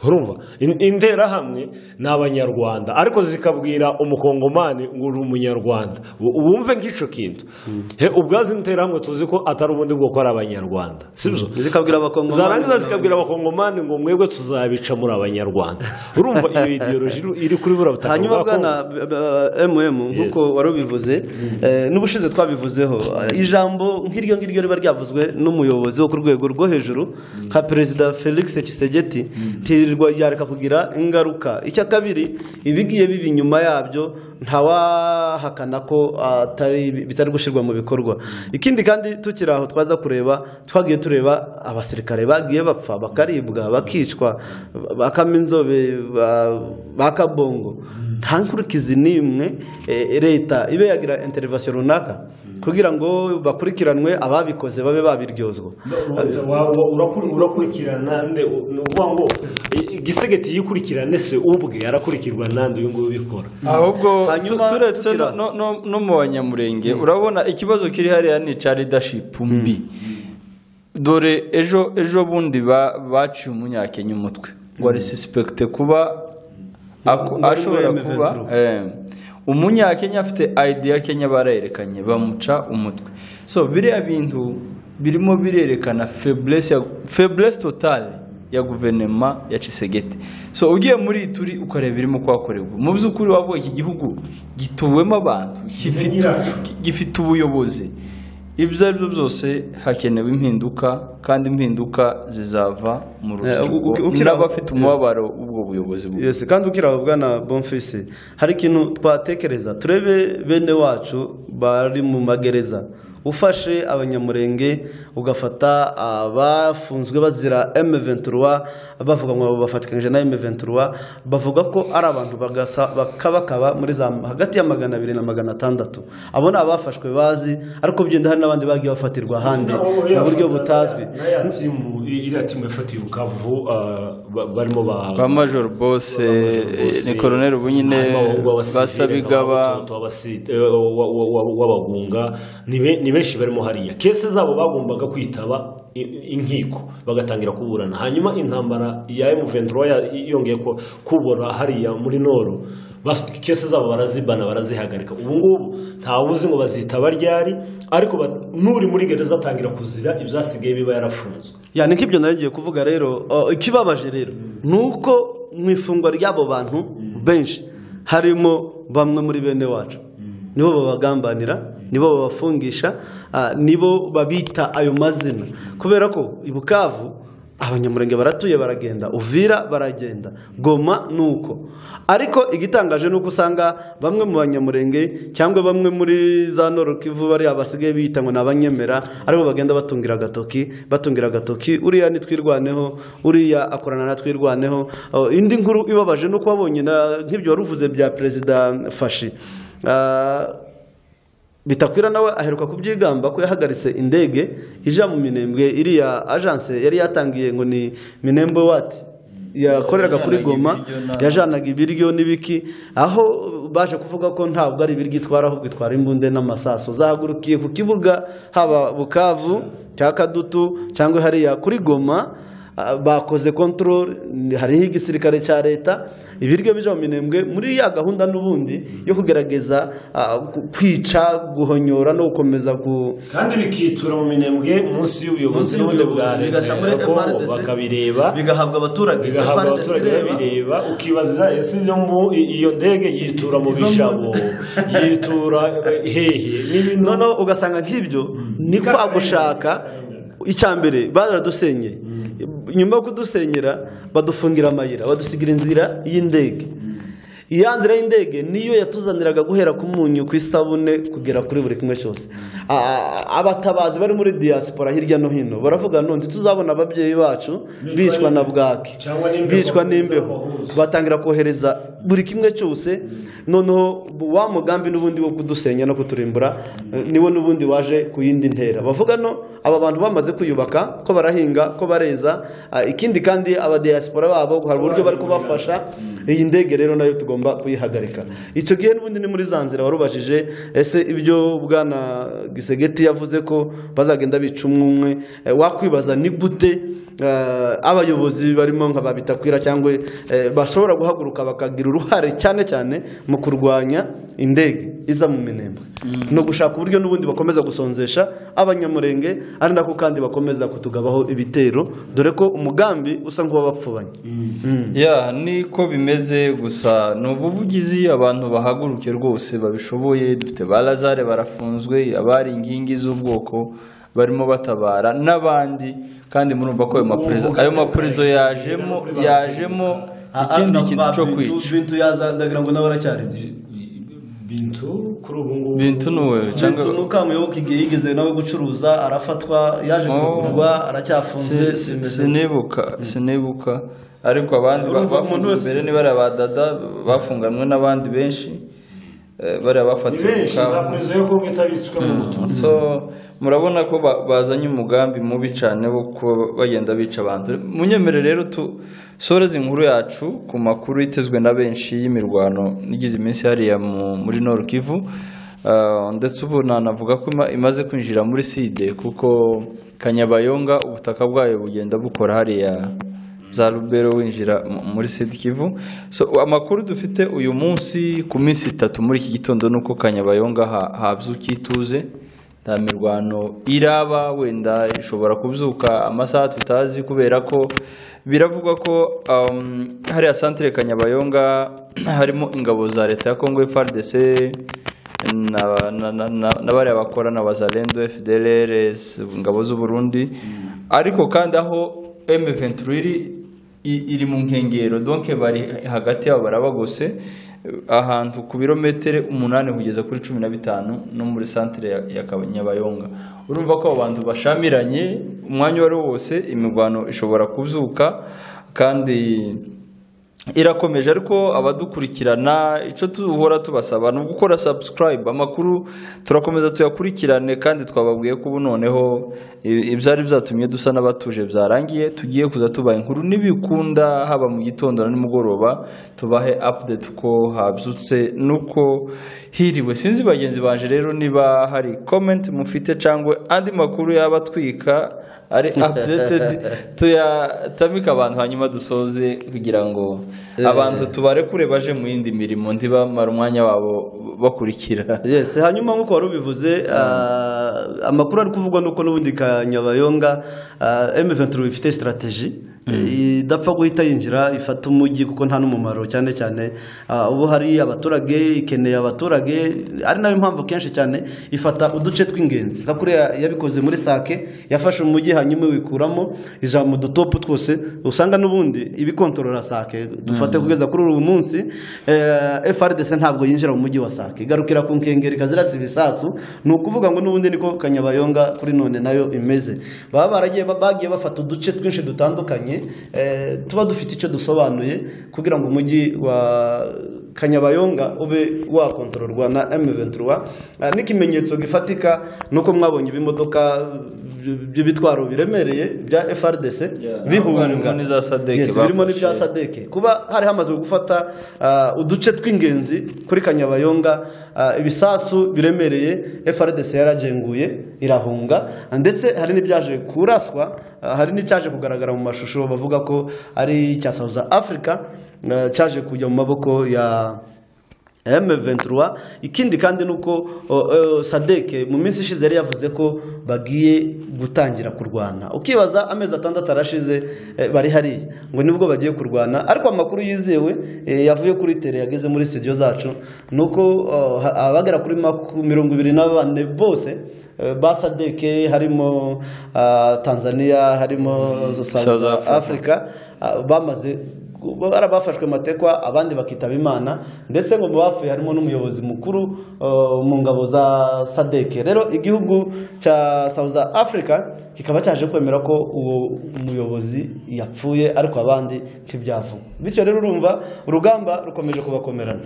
urumva In- interahamwe ni abanyarwanda ariko zikabwira umukongomani ngo uri umunyarwanda U- wumve nk'icyo kintu He, ubwazo interahamwe tuzi ko atari ubundi bwoko ari abanyarwanda sibyo zikabwira abakongomani zarangiza zikabwira abakongomani ngo mwebwe tuzabica muri abanyarwanda urumva iyo ideoloji iri- iri kuri buriya butaka hanyuma bwa Kongo. bwana eh, mm nk'uko wari ubivuze eh, n'ubushize twabivuzeho eh, ijambo nk'iryo ngiryo riba ryavuzwe n'umuyobozi wo ku rwego rwo hejuru nka perezida felix kisegeti ntirirwa yareka kugira ingaruka icya kabiri ibigiye biba inyuma yabyo ntawahakana ko atari bitari gushyirwa mu bikorwa ikindi kandi tukiri aho twaza kureba twagiye tureba abasirikare bagiye bapfa bakaribwa bakicwa bakamenzobe bakabongo nta nkurikizi n'imwe eh, leta ibe yagira interivasiyo runaka kugira ngo bakurikiranwe ababikoze babe babiryozwa Wa- wa- urakuri- urakurikirana nde U- ni ukuvuga ngo i- igisegeti yikurikirane se ubwe arakurikirwa nande uyu nguyu ubikora ahubwo tu- Hanyuma turetse tukira- no- no- no- no mu banyamurenge urabona ikibazo kiri hariya ni icya ridashipu mbi dore ejo ejo bundi ba- baciye umunyakenya umutwe wari sisipegite kuba ako- Wari ashobora muri kuba M23. eh, umunyakenya afite ayidi ya kenya barerekanye bamuca umutwe so biriya bintu birimo birerekana feburesi feburesi totale ya guverinoma ya cisegete so ugiye muri ituri ukareba irimo kuhakorerwa mu by'ukuri wavuga iki gihugu gituwemo abantu gifite gifite ubuyobozi ibyo ari byo byose hakenewe impinduka kandi impinduka zizava mu Eh, uki- rubyiruko ukira- n'abafite umubabaro w'ubwo buyobozi bubi. Yes, kandi ukiri aho bwana bonfisi hari ikintu twatekereza turebe bene wacu bari mu magereza ufashe abanyamurenge ugafata abafunzwe bazira M23 bavuga ngo bafatikanyije na M23 bavuga ko ari abantu bagasa- bakabakaba muri za hagati ya magana abiri na magana atandatu abo ni abafashwe bazi ariko byenda hari n'abandi bagiye bafatirwa ahandi mu buryo butazwi n'aya timu i- iriya timu yafatiye bukavu ah, ba- barimo ba ba major bose Bose- ni koroneri ubu nyine harimo abahungu b'abasivile, basabigaba nk'abahutu, abasi- eh, wa- wa- wa- w'abagunga ni be- ni benshi barimo hariya kese zabo bagombaga kwitaba i- i- inkiko bagatangira kuburana hanyuma intambara ya M23 ya- yongeye ko- kubora hariya muri noro bas- kese zabo barazibana barazihagarika ubu ngubu ntawuzi ngo bazita baryari ariko ba- n'uri muri gereza atangira kuzira ibyasigaye biba yarafunzwe ya ni nk'ibyo nayo ngiye kuvuga rero uh, ikibabaje rero ni uko mu ifungwa ry'abo bantu benshi harimo bamwe muri bene wacu nibo babagambanira nibo babafungisha ah, nibo babita ayo mazina kubera ko i bukavu abanyamurenge baratuye baragenda uvira baragenda goma ni uko ariko igitangaje ni uko usanga bamwe mu banyamurenge cyangwa bamwe muri za norokivu bariya basigaye biyita ngo ni abanyemera aribo bagenda batungira agatoki batungira agatoki uriya nitwirwaneho uriya akorana na twirwaneho Oh, indi nkuru ibabaje ni uko wabonye na- nk'ibyo wari uvuze bya perezida fashi Ah, bitakwira nawe aheruka kubyigamba ko yahagaritse indege ija mu minembwe iriya ajanse yari yatangiye ngo ni minembwe wati yakoreraga kuri Yajyanaga goma ibiryo na- yajanaga ibiryo n'ibiki aho baje kuvuga ko ntabwo ari ibiryo itwara ahubwo itwara imbunda n'amasaso zahagurukiye ku kibuga haba bukavu cya kadutu cyangwa hariya kuri goma ah, bakoze kontrol hariho igisirikare cya leta ibiryo bija mu minembwe muri ya gahunda n'ubundi yo kugerageza ah, ku- kwica guhonyora no gukomeza ku kandi bikitura mu minembwe munsi y'ubuyobozi n'ubundi bwa leta bigaca muri ko FRDC, bakabireba bigahabwa abaturage bigahabwa FRDC abaturage ireba. babireba ukibaza ese iyo mbu- iyo ndege yitura mu Izo mbu- bijabo yitura hehe n'ibintu noneho ugasanga nk'ibyo ni kwa gushaka icya mbere baradusenye nyuma yo kudusenyera badufungira amayira badusigira inzira y'indege iya nzira y'indege niyo yatuzaniraga guhera ku munyu ku isabune kugera kuri buri kimwe cyose Ah, abatabazi bari muri diaspora hirya no hino baravuga none tuzabona ababyeyi bacu bicwa na bwaki Cyangwa n'imbeho. bicwa n'imbeho batangira kohereza buri kimwe cyose noneho wa mugambi n'ubundi wo kudusenya no kuturimbura eh, niwo n'ubundi waje ku yindi ntera bavuga no aba bantu bamaze kwiyubaka ko barahinga ko bareza ah, ikindi kandi abadiyasipora babo hari uburyo bari kubafasha iyi ndege rero nayo tugomba kuyihagarika icyo gihe n'ubundi ni muri za nzira warubajije ese ibyo bwana gisegeti yavuze ko bazagenda bica umwe umwe eh, wakwibaza ni gute eh, abayobozi barimo nka babitakwira cyangwa eh, bashobora guhaguruka bakagira uruhare cyane cyane mu kurwanya indege iza mu minembwe no gushaka uburyo n'ubundi bakomeza gusonzesha abanyamurenge ari nako kandi bakomeza kutugabaho ibitero dore ko umugambi usa nk'uwabapfubanye ya niko bimeze gusa ni ubuvugizi abantu bahaguruke rwose babishoboye dufite ba lazare barafunzwe abari inkingi z'ubwoko barimo batabara n'abandi kandi murumva ko ayo maprezo ayo maprezo yajemo yajemo ikindi kintu cyo kwica bintu yaza ndagira ngo nawe aracyarimo bintu kuri ubu ngubu bintu nuwe cyangwa bintu n'ukamuyoboka igihe yigeze nawe gucuruza arafatwa yaje Oh. kugurwa Si- aracyafunzwe si- bimeze sinibuka sinibuka ariko abandi ba- Urumva umuntu bafunzwe wese- mbere ni bariya ba dada bafunganwe n'abandi benshi eh, bariya ni bafatiwe ku benshi nta kaburimbo prezo yo kuba itabitswe mu butumwa so murabona ko ba- bazanye umugambi mubi cyane wo kuba bagenda bica abantu munyemere rero tu soreze inkuru yacu ku makuru itezwe na benshi y'imirwano igize iminsi hariya mu- muri Nord Kivu Ah, ndetse ubu nanavuga ko ima- imaze kwinjira muri side kuko kanyabayonga ubutaka bwayo bugenda bukora hariya za rubero winjira mu- muri sidi kivu so amakuru dufite uyu munsi ku minsi itatu muri iki gitondo ni uko kanyabayonga ha- habyuka ituze nta mirwano iraba wenda ishobora kubyuka amasaha tutazi kubera ko biravugwa ko um, hariya santire kanyabayonga harimo ingabo za leta ya kongo frdc na- na- na- na- n'abariya bakorana bazalendo fdlrs ingabo z'uburundi ariko kandi aho m23 iri i- iri mu nkengero donc bari hagati yabo barabagose ahantu ku birometero umunani kugeza kuri cumi na bitanu no muri santire ya- ya Kaba- nyabayonga urumva ko abo bantu bashamiranye umwanya uwo ari wo wose imirwano ishobora kubyuka kandi irakomeje ariko abadukurikirana icyo duhora tubasaba ni ugukora subscribe amakuru turakomeza tuyakurikirane kandi twababwiye ko ubu noneho i- ibyari byatumye dusa n'abatuje byarangiye tugiye kuza tubaha inkuru n'ibikunda haba mu gitondo na nimugoroba tubahe update uko habyutse n'uko hiriwe sinzi bagenzi banje rero niba hari komenti mufite cyangwa andi makuru yaba atwika ari updated tuyatamike abantu hanyuma dusoze kugira ngo abantu tubarekure baje mu yindi mirimo ntibamara umwanya wabo bakurikira yes hanyuma nk'uko wari ubivuze ah, amakuru ari kuvugwa nuko n'ubundi ka nyabayonga m23 ifite strategy idapfa guhita yinjira ifata umujyi kuko nta n'umumaro cyane cyane ah, ubu hari abaturage ikeneye abaturage ari nayo mpamvu kenshi cyane ifata uduce tw'ingenzi nka kuriya yabikoze muri sake yafashe umujyi hanyuma wikuramo ijambo mu dutopu twose usanga n'ubundi ibikontorora sake dufate kugeza kuri uyu munsi eh, FRDC ntabwo yinjira mu mujyi wa sake igarukira ku nkengero ikazirasa ibisasu ni ukuvuga ngo n'ubundi niko kanyabayonga kuri none nayo imeze baba baragiye bagiye bafata uduce twinshi dutandukanye eh, tuba dufite icyo dusobanuye kugira ngo umujyi wa kanyabayonga ube wakontororwa na M23 Eh, n'ikimenyetso gifatika nuko mwabonye ibimodoka by'ibitwaro biremereye bya FRDC harimo bihunga n'iza Sadek Yes, birimo bafashe. n'ibya sadeke kuba hari hamaze gufata ah, uduce tw'ingenzi kuri kanyabayonga ah, ibisasu biremereye frdc yaragenguye irahunga ah, ndetse hari n'ibyaje kuraswa ah, hari n'icyaje kugaragara mu mashusho bavuga ko ari icya south africa ah, cyaje kujya mu maboko ya M23 ikindi kandi nuko o, o, Sadek mu minsi ishize yari yavuze ko bagiye gutangira kurwana ukibaza amezi atandatu arashize eh, bari hariya ngo nibwo bagiye kurwana ariko amakuru yizewe eh, yavuye kuri tere yageze muri studio zacu nuko o, ha- abagera kuri maku- mirongo ibiri na bane bose eh, ba Sadek harimo ah, Tanzania harimo South South Africa. Africa ah, bamaze barabafashwe amatekwa abandi bakitaba imana ndetse ngo mu bapfuye harimo n'umuyobozi mukuru uh, mu ngabo za sadeke rero igihugu cya south africa kikaba cyaje kwemera ko uwo muyobozi yapfuye ariko abandi ntibyavugwa bityo rero urumva urugamba rukomeje kubakomerana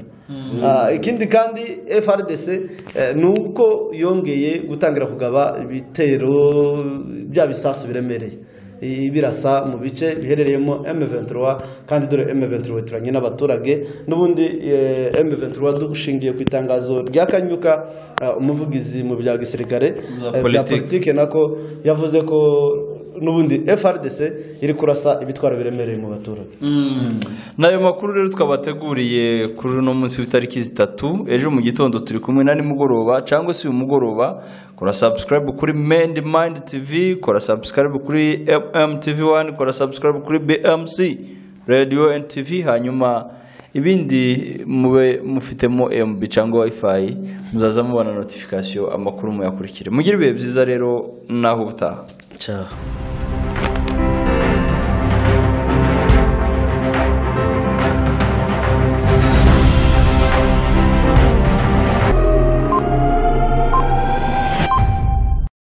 Ah, ikindi kandi frdc eh, ni uko yongeye gutangira kugaba ibitero bya bisasu biremereye ibirasa mu bice biherereyemo M23 kandi dore M23 turanye n'abaturage n'ubundi eh, M23 dushingiye ku itangazo rya Kanyuka eh, umuvugizi mu bya gisirikare eh, Bya bya politiki. politike nako yavuze ko n'ubundi FRDC iri kurasa ibitwaro biremereye mu baturage n'ayo makuru rero twabateguriye kuri uno munsi w'itariki zitatu ejo mu gitondo turi kumwe na nimugoroba cyangwa se uyu mugoroba kora sabusikarayibu kuri mendi mayindi tivi kora sabusikarayibu kuri mtv wani kora sabusikarayibu kuri bmc radiyo endi tivi hanyuma ibindi mube mufitemo mb cyangwa wayifayi muzaza mubona notifikasiyo amakuru muyakurikire mugire ibihe byiza rero naho ubutaha ciao